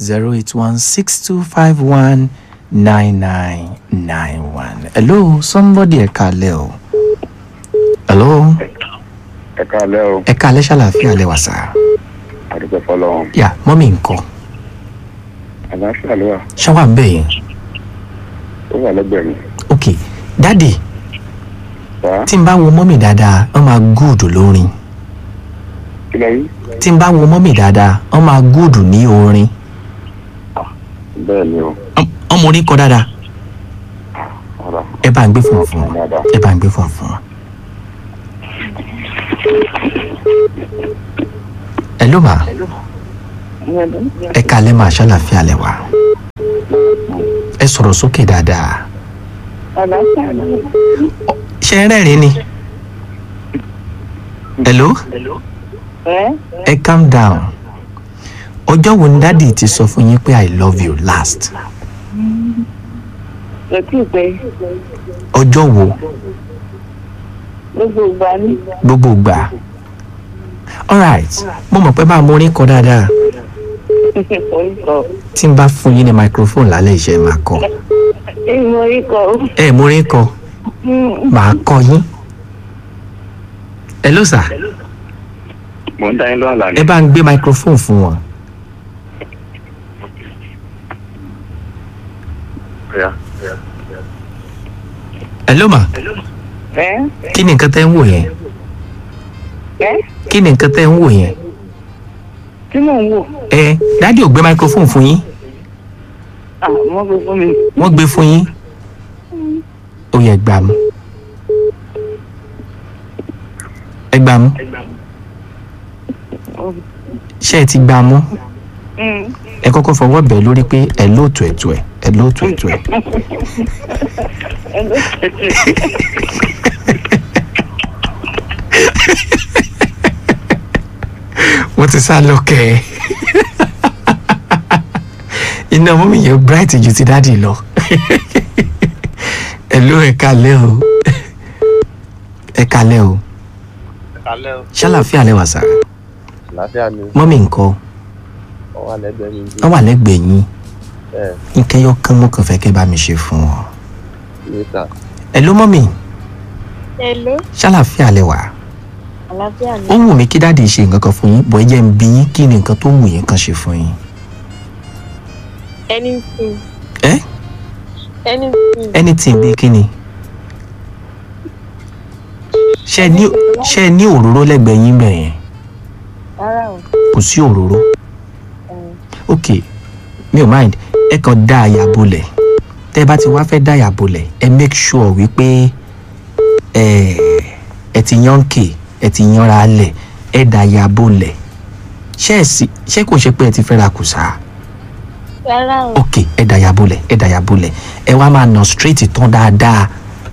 zero eight one six two five one nine nine nine one. hello somebody ẹ kalẹ̀ o. hello ẹ káalẹ́ o ẹ kalẹ̀ ṣàlàfíà lẹ wà sá. àdúgbò fọlọ́run yà mọ́mí nǹkan àlàáfíà ló wà ṣáwà ń bẹ̀ yẹn. ó wà lẹ́gbẹ̀ẹ́ mi ok dáàdì wá tí n bá wo mọ́mí dáadáa wọ́n máa gúùdù lórin kí lọ rí tí n bá wo mọ́mí dáadáa wọ́n máa gúùdù ní orin bẹ́ẹ̀ ni o ọmọ orin kọ dáadáa ọ̀rọ̀ ẹ bá ń gbé fún fún wọn dáadáa ẹ bá ń gbé fún fún wọn. ẹ ló mà ẹ kalẹ̀ máa ṣàlàfíà lẹ wá ẹ sọ̀rọ̀ sókè dáadáa ṣe ń rẹ́rìn ni hello ẹ calm down ọjọ́ wo ni dádì ti sọ fún yín pé i love you last kò tí ì pẹ́ ọjọ́ wo gbogbo ìgbà ní gbogbo gbà alright mo mọ̀ pé bá a mú orin kọ dáadáa orúkọ tí n bá fún yín ní microphone lálẹ́ iṣẹ́ máa kọ ìmọ̀ orúkọ ẹ mú orin kọ màá kọ yín hello sir mò ń dá yín lọ́wọ́ lánàá ẹ bá ń gbé microphone fún wọn ọ̀yá hello ma ẹ kí ni nǹkan tẹ́ ń wò yẹn ẹ kí ni nǹkan tẹ́ ń wò yẹn tí mò ń wò ẹ dádì ò gbé microphone fún yín àwọn gbogbo mi wọ́n gbé fún yín ó yẹ gbà mú ẹ gbà mú ṣé ẹ ti gbà mú ẹ kọ́kọ́ fọwọ́ bẹ̀ lórí pé ẹ lóòtú ẹ̀tù ẹ̀ ẹ lóòtú ẹ̀tù ẹ̀ wọ́n ti sá lọ kẹ́ ẹ iná mọ́mí yẹn bright ju ti dáàdì lọ ẹ ló ẹ kalẹ́ o ẹ kalẹ́ o alẹ́ o ṣàlàfíà lẹ́wà sá àlàáfíà ni mọ́mí nǹkan ó wà lẹ́gbẹ̀ẹ́ mi bí wọ́n wà lẹ́gbẹ̀ẹ́ yín ẹ̀ nkẹyọ kan mo kàn fẹ́ kẹ́ bá mi ṣe fún wọn. níta ẹ ló mọ́mí hello ṣàlàfíà lẹ́wà àlàáfíà ó wù mí kí dáàdì ṣe nǹkan kan fún yín bọ́ ẹ jẹ́ ń bí yín kí ni nǹkan tó wù yín kan ṣe fún yín. anything ẹ anything anything bíi kí ni. ṣé ẹ ní ṣé ẹ ní òróró lẹ́gbẹ̀ẹ́ yín bẹ̀ yẹn rárá o kò sí òróró ok mi ò mind ẹ kàn dá àyà bolẹ̀ tẹ́ ẹ bá ti wá fẹ́ dá àyà bolẹ̀ ẹ make sure wípé ẹ ẹ ti yan kè ẹ ti yanra lẹ̀ ẹ dá àyà bolẹ̀ ṣé ẹ sì ṣé kò ṣe pé ẹ ti fẹ́ ra kùsà rárá o ok ẹ dá àyà bolẹ̀ ẹ dá àyà bolẹ̀ ẹ wá máa nà straight tán dáadáa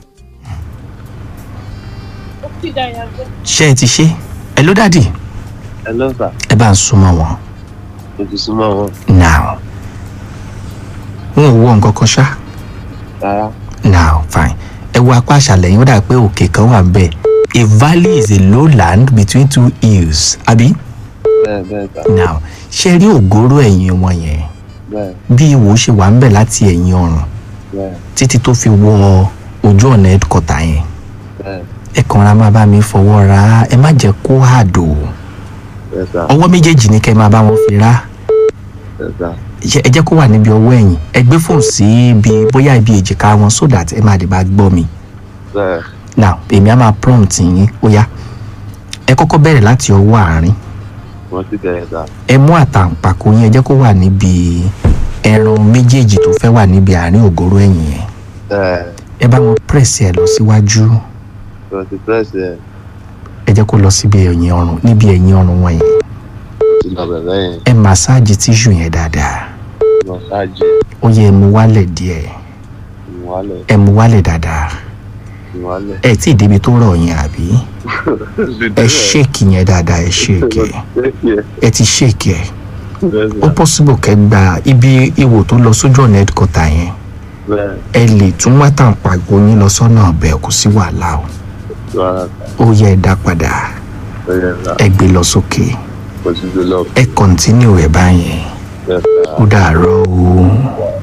ó ti dàyà bẹ́ẹ̀. ṣé ẹ ti ṣe ẹ ló dàdí ẹ ló sà ẹ bá ń súnmọ́ wọn mo ti súnmọ́ wọn now wọn ò wọ nǹkan kan ṣá. rárá now fine ẹ wo apá àṣàlẹ̀ yín ó dà pé òkè kan wà ńbẹ̀ a valley is a lowland between two hills àbí bẹ́ẹ̀ bẹ́ẹ̀ sà now ṣe rí ògóró ẹ̀yìn wọn yẹn bẹ́ẹ̀ bí ìwò ṣe wà ńbẹ̀ láti ẹ̀yìn ọrùn bẹ́ẹ̀ títí tó fi wọ ojú ọ̀nà headquarter yẹn bẹ́ẹ̀ ẹ kàn ra máa bá mi fọwọ́ ra ẹ má jẹ́ kó àdó bẹ́ẹ̀ sà ọwọ́ méjèèjì ní kẹ́ ẹ máa bá wọn fi rá bẹ́ẹ̀ sà Ṣé- ẹ jẹ́ kó wà níbi ọwọ́ ẹ̀yìn ẹ gbé fóònù sí ibi bóyá ibi èjìká wọn so that ẹ máa lè bá gbọ́ mi. bẹ́ẹ̀ now èmi á máa prompt yín ó yá ẹ kọ́kọ́ bẹ̀rẹ̀ láti ọwọ́ àárín wọ́n ti bẹ̀rẹ̀ sà ẹ mú àtàǹpàkò yín ẹ jẹ́ kó wà níbi ẹran méjèèjì tó fẹ́ wà níbi àárín ògóró ẹ̀yìn yẹn bẹ́ẹ̀ ẹ bá wọn press ẹ lọ síwájú wọ́n ti pẹ́ẹ́sì ẹ̀ ẹ jẹ́ kó lọ síbi ẹ̀yìn ọrùn níbi ẹ̀yìn ọrùn wọn yẹn mo ti lọ bẹ̀rẹ̀ yẹn ẹ massage tissue yẹn dáadáa lọ ṣáàjì ó yẹ ẹ mú wálẹ̀ díẹ̀ ìwálẹ̀ ẹ mú wálẹ̀ dáadáa ìwálẹ̀ ẹ tí ì débi tó rọ̀ yẹn àbí ẹ ṣèkì yẹn dáadáa ẹ ṣèkì ẹ ti ṣèkì ẹ ó possible kẹ́ gba ibi ìwò tó lọ sójú ọ̀nà headquarter yẹn bẹ́ẹ̀ ẹ lè tún wá tàǹpàgò yín lọ sọ́nà ọ̀bẹ kò sí wàhálà o rárá ó yẹ ẹ dá padà bẹ́ẹ̀ sà ẹ gbé lọ sókè mo ti gbé lọ ẹ kọ́ntínú ẹ báyẹn Yes, sir. ó dàárọ̀ o.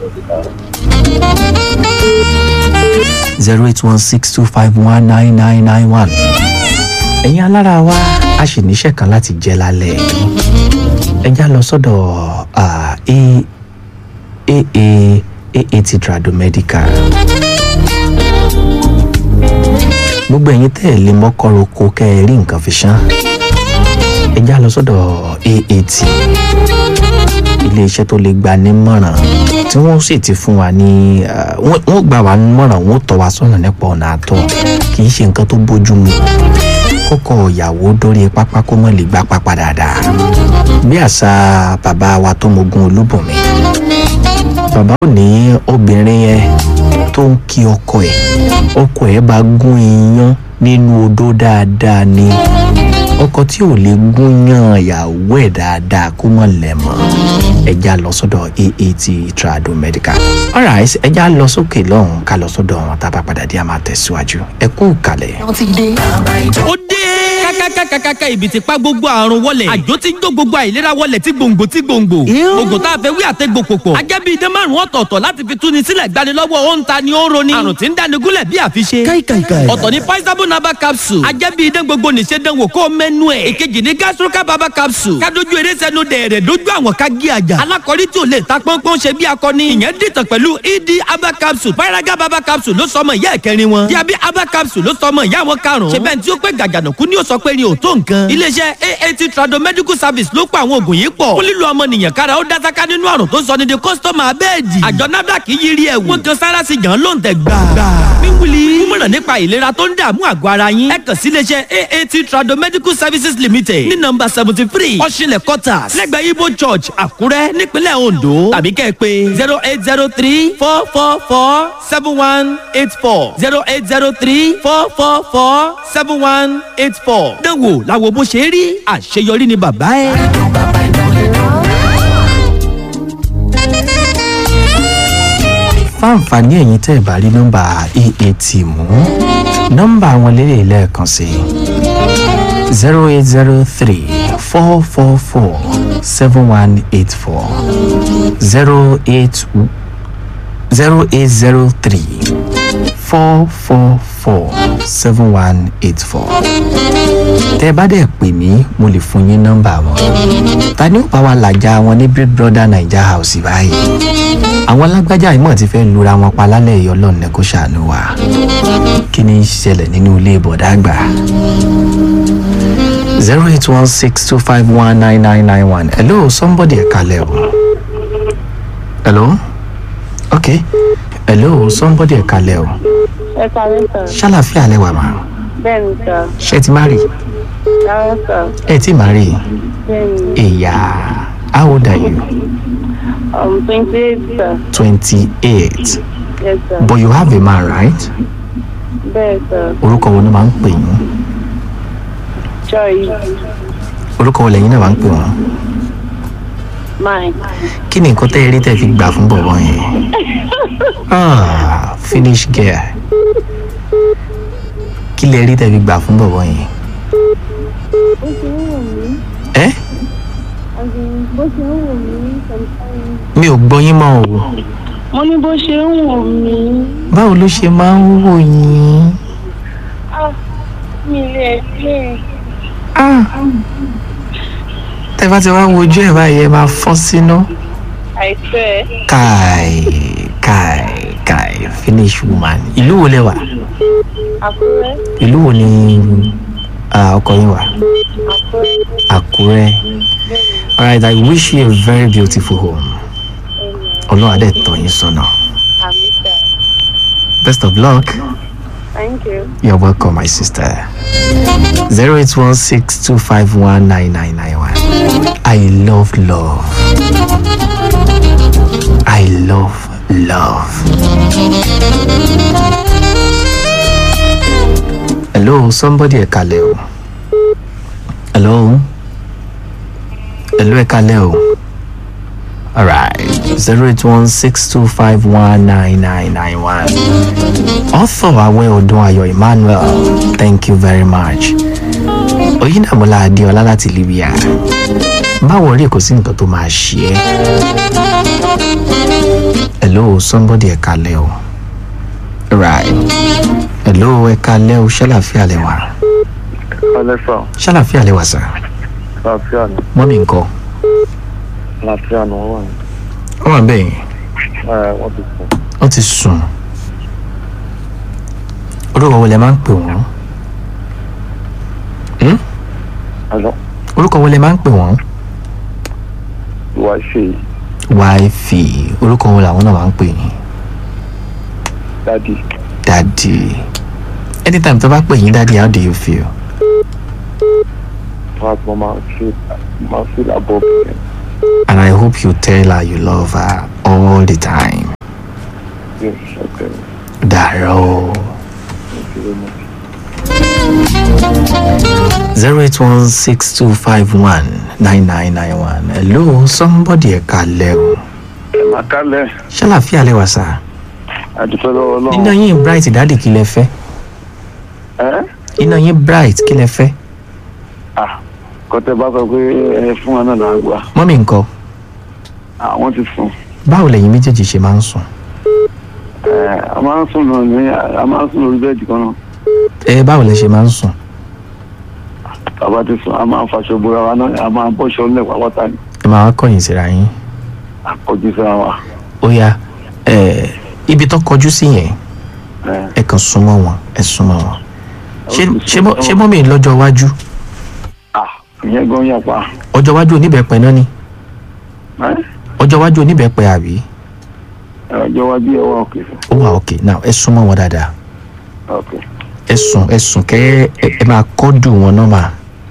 zero eight one six two five one nine nine nine one. ẹ̀yin alára wa a sì níṣẹ́ kan láti jẹ́ lálẹ́ ẹ já lọ sọ́dọ̀ ah, A- aa aat tradomedical gbogbo ẹ̀yin tẹ́ ẹ̀ lè mọ́kọ́rọ́kọ kẹ́ ẹ rí nǹkan fi ṣán ẹ já lọ sọ́dọ̀ aat iléeṣẹ́ tó lè gba nímọ̀ràn tí wọ́n sì ti fún wa ní ah, wọ́n wọ́n gbà wá nímọ̀ràn wọ́n tọ́ wa sọ́nà nípa ọ̀nà àtọ̀ kì í ṣe nǹkan tó bójú mu kọ́kọ́ ìyàwó dórí pápá kó mọ̀ lè gbá pápá dáadáa bí àṣà bàbá wa tó mogun olúbùnmi bàbá ò ní obìnrin yẹn tó ń kí ọkọ ẹ̀ ọkọ ẹ̀ bá gún iyán nínú odó dáadáa ni ọkọ tí ò lè gún yán ìyàwó ẹ̀ dáadáa kó mọ̀ lẹ̀ mọ́ ẹja lọ sọ́dọ̀ aat trado medical alright ẹja lọ sókè lọ́hùn ká lọ sọ́dọ̀ wọn tá a bá padà dé a máa tẹ̀síwájú ẹ kú kalẹ̀. ó dé kákákákákáká ibi tí pa gbogbo àrùn wọlé àjò tí ń jó gbogbo àìlera wọlé tí gbòǹgbò tí gbòǹgbò oògùn tá a fẹ́ wí àtẹ́gbò pòpọ̀ ajẹ́bí idán márùn ọ̀tọ̀ọ̀tọ̀ láti fi túni sílẹ̀ gbanilọ́wọ́ ó ń ta ni ó ń roni àrùn tí ń dáni gúnlẹ̀ bí àfiṣe ọ̀tọ̀ ni paisabo naba capsule ajẹ́bí idán gbogbo nìṣe dánwò kó o mẹ́nu ẹ̀ ìkejì ni gastroca baba capsule kádojú eré sẹ́nu dẹ̀rẹ̀ dójú àwọn ká gé àjà alákọ̀rí tí ò lè ta pọ́npọ́n ṣe bí akọni ìyẹn dìtàn pẹ̀lú ed aba capsule paraga baba capsule ló sọmọ ìyá ẹ̀kẹrin wọn diabi aba capsule ló sọmọ ìyá wọn karùn-ún ṣe bẹ́ẹ̀ tí ó pé gàgànàkú ni ó sọ pé ni ò tó nǹkan iléeṣẹ́ aat trado medical service ló pa àwọn oògùn yìí pọ̀ fún lílo ọmọnìyàn kára ó dásáká nínú àrùn tó sọ ní di kọ́sítọ́mù abẹ́ẹ̀dì àjọ nafdac yí rí ẹ̀wù wọ́n kan sára sí jàn ló ń tẹ̀ gbà. wíwúli mímọ̀ràn nípa ìlera tó ń dààmú àgọ́ ara yín ẹ kàn sí iléeṣẹ́ aat trado medical services limited ní nọmba seventy three ọ̀ṣinlẹ̀ quarters lẹ́gbẹ̀ẹ́ ibo church àkúrẹ́ nípínlẹ̀ ondo tàbí kẹ́ ẹ pé zero eight zero three four four four seven one eight four zero eight zero three four four four seven one eight four. dánwò làwọn bó ṣe rí àṣeyọrí ni bàbá ẹ. fáǹfààní ẹ̀yin tẹ́ ẹ̀ bá rí nọ́mbà aat mú nọ́mbà wọn lélẹ̀ lẹ́ẹ̀kan sí zero eight zero three four four four seven one eight four zero eight zero eight zero three four four four seven one eight four tẹ́ ẹ bá dẹ̀ pè mí mo lè fún yín nọ́mbà wọn ta ni ó bá wa làjà wọn ní big brother naija house báyìí àwọn alágbájá ìmọ̀ ti fẹ́ lura wọn pa lálẹ́ yìí ọlọ́run ní kó ṣàánú wa kí ni í ṣẹlẹ̀ nínú ilé ìbọ̀dá àgbà zero eight one six two five one nine nine nine one hello somebody ẹ̀ka lẹ̀ o hello okay hello somebody ẹ̀ka lẹ̀ o ẹ kàwé sọ ṣàlàfíà lẹ́wà mà bẹ́ẹ̀ ni sọ ṣé ẹ ti má rí rárá sọ ẹ ti má rí bẹ́ẹ̀ ni ìyá how old are you um twenty eight sọ twenty eight yes sọ but you have a man right bẹ́ẹ̀ sọ orúkọ wo ni máa ń pè yín joy orúkọ wo lẹ́yìn náà máa ń pè wọ́n mine kí ni nǹkan tẹ́ ẹ rí tẹ́ fi gbà fún bọ̀bọ̀ yẹn ah finish girl kí lẹ rí tẹ́ fi gbà fún bọ̀bọ̀ yẹn bó ṣe ń wò mí ẹ bó ṣe ń wò mí sometimes. mi ò gbọ́ yín mọ́ o mo ní bó ṣe ń wò mí báwo ló ṣe máa ń wò yín ah mi lè lè ah tẹ́ bá ti wá wojú ẹ̀ báyìí ẹ máa fọ́ sínú. àìpẹ́ kai kai kai finish woman ìlú wo lẹ wà àkúrẹ́ ìlú wo ni ah, ọkọ yín wà àkúrẹ́ àkúrẹ́ alright i wish you a very beautiful home ọlọ́run adé tọ́ yín sọ́nà àmì sọ best of luck thank you. you're welcome my sister zero eight one six two five one nine nine nine one i love love i love love. hello somebody ẹ̀kalẹ̀ o hello hello ẹ̀kalẹ̀ o alright zero eight one six two five one nine nine nine one author awẹ́ ọdún ayọ̀ emmanuel thank you very much oyindamola adeola láti libya má wọrí kò sí nǹkan tó máa ṣe ẹ́ hello somebody ẹ̀ka lẹ́ o right hello ẹ̀ka lẹ́ o ṣàlàfíà lẹ wà Alẹ́ sà, ṣàlàfíà lẹ wà sà àlàáfíà ni, mọ́mí nǹkan àlàáfíà ni wọ́n wà ní. wọ́n wà bẹ́ẹ̀ Ẹ wọ́n ti sùn. wọ́n ti sùn orúkọ wo lẹ máa ń pè wọ́n Hmm? Àlọ́ orúkọ wo lẹ máa ń pè wọ́n ìwà ṣe wáìfì orúkọ wo làwọn náà máa ń pè yín dádì. dadi anytime tó bá pè yín dadi how do you feel Wọ́n á tún máa ṣe máa fi làbọ̀ bẹ̀rẹ̀. and i hope you tell her you love her all the time Yes, okay. dàrọ Thank you very much. zero eight one six two five one nine nine nine one hello somebody ẹ̀ka lẹ́ o Ẹ máa kálẹ̀. ṣàlàfíà lẹ wà sá Àdúpẹ́ lọ́wọ́ iná Ọlọ́run. yín bright dadi kí lẹ fẹ́ Ẹ́ iná yín bright kí lẹ fẹ́ à kọ́tẹ́ bá sọ pé ẹ fún wa náà lágbà. mọ́mí nǹkan Àwọn ti sùn. báwo lẹ̀yin méjèèjì ṣe máa ń sùn Ẹ a máa ń sùn náà ní a máa ń sùn lórí bẹ́ẹ̀dì kan náà. ẹ báwo lẹ ṣe máa ń sùn Bàbá ti sùn, a máa ń faṣọ bora wa náà, a máa ń bọ́ṣọ lẹ̀ pàápàá ní. ẹ máa wá kọ̀yìn síra yín Àkọ́jú síra wa. ó yá ẹ ibi tó kọjú sí yẹn Ẹ ẹ kàn súnmọ́ wọn ẹ súnmọ́ wọn ṣé ṣé mọ́- ṣé mọ́mí lọ́jọ́ iwájú à ìyẹn gan yà pa. ọjọ́ iwájú oníbẹ̀pẹ̀ náà ni Ẹ́ ọjọ́ iwájú oníbẹ̀pẹ̀ àbí ọjọ́ iwájú ẹ wá òkè fún. ó wà òkè now ẹ súnmọ́ wọn dáadáa Okay. ẹ sùn ẹ sùn kẹ́ ẹ ẹ máa kọ́dù wọn náà mà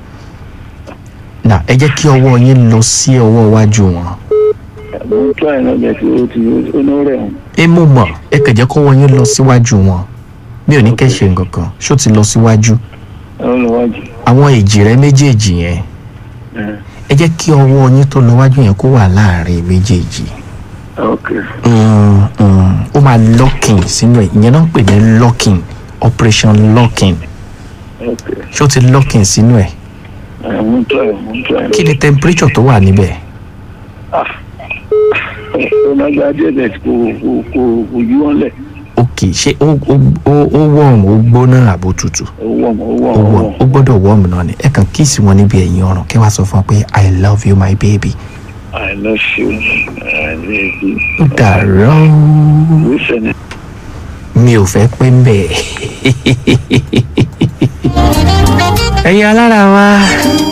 now ẹ jẹ́ kí ọwọ́ yín lọ sí ọwọ́ iwájú wọn Mo ń tọ́ ẹ̀ náà bẹ̀ tí ó ti ó ní rẹ̀ hàn. ẹ mú mọ̀ ẹ kàn jẹ́ kọ́wọ́ yín lọ síwájú wọn mi ò ní kẹ́ ṣe nǹkan kan ṣó ti lọ síwájú Ẹ ń lọ wájú. àwọn èjì rẹ méjèèjì yẹn Ẹ ẹ jẹ́ kí ọwọ́ yín tó lọ wájú yẹn kó wà láàrin méjèèjì okay. Mm, mm. ó máa locking sínú ẹ̀ ìyẹn náà ń pè ní locking operation locking Okay. ṣó ti locking sínú ẹ̀ Ẹ mo ń tọ́ ẹ̀ mo ń tọ́ ẹ̀. kí ni temperature tó wà níbẹ̀ Ah. Ó máa gba díẹ̀ bẹ̀ kò kò kò kò yí wọn lẹ̀. ok ṣé ó ó ó ó warm ó gbóná àbó tutù Ó wọ̀ mọ́ ó wọ̀ ó mọ́ ó warm wọ̀. ó gbọ́dọ̀ warm náà ni ẹ kàn kíìsì wọn níbi ẹ̀yìn ọrùn kẹ́ wá sọ fún wọn pé i love you my baby I love you. I love you. ó dàrọ́ Listen. mi ò fẹ́ pé ń bẹ̀ ẹ̀yin alára wa